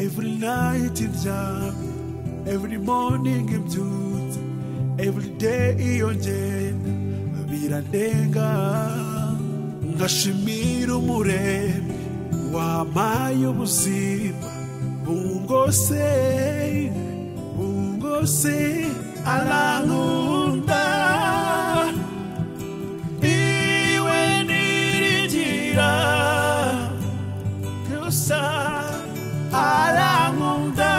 Every night in jam, every morning imtutsi, every day iyongera birandenga ngashimira umuremyi wampaye ubuzima bungose bungose arankunda iwe niringira gusa arankunda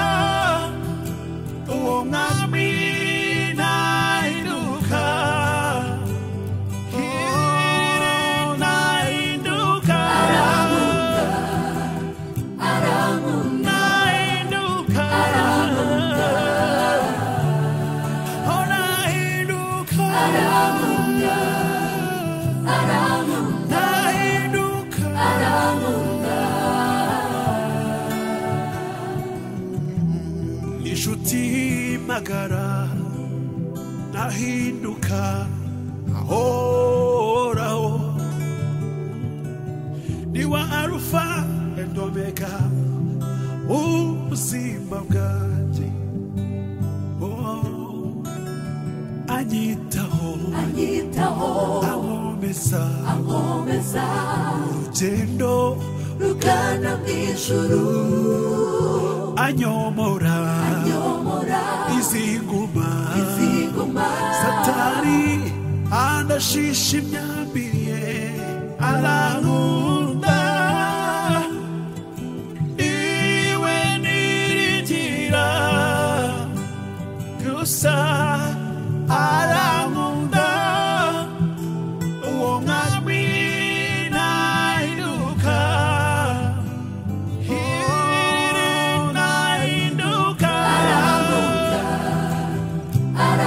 uwo mwami nahinduka Kiri nahinduka nahinduka Oh, nahinduka nahinduka inshuti magara nahinduka ahoraho ni wa arufa endomega ubuzima bwanjye Oh, anyitaho anyitaho ankomeza ankomeza urugendo rugana mu ijuru anyomora nyomora izi nguma iziguma satani andashisha imyambiriye arankunda iwe niringira gusa arankunda uwo mwami nahinduka Hiri nahinduka nahinduka Oh,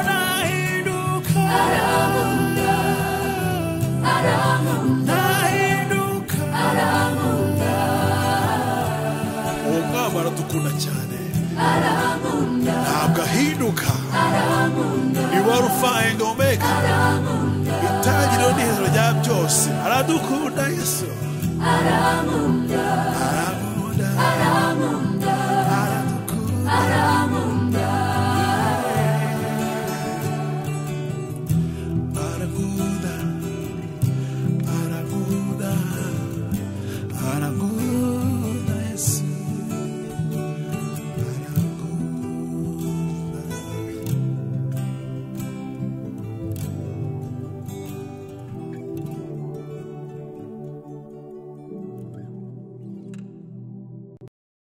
nahinduka nahinduka uwo mwami aradukunda cyane ntabwo ahinduka iwa rufaye ngomeka itangiriro n'ihero rya byose aradukunda yesu arankunda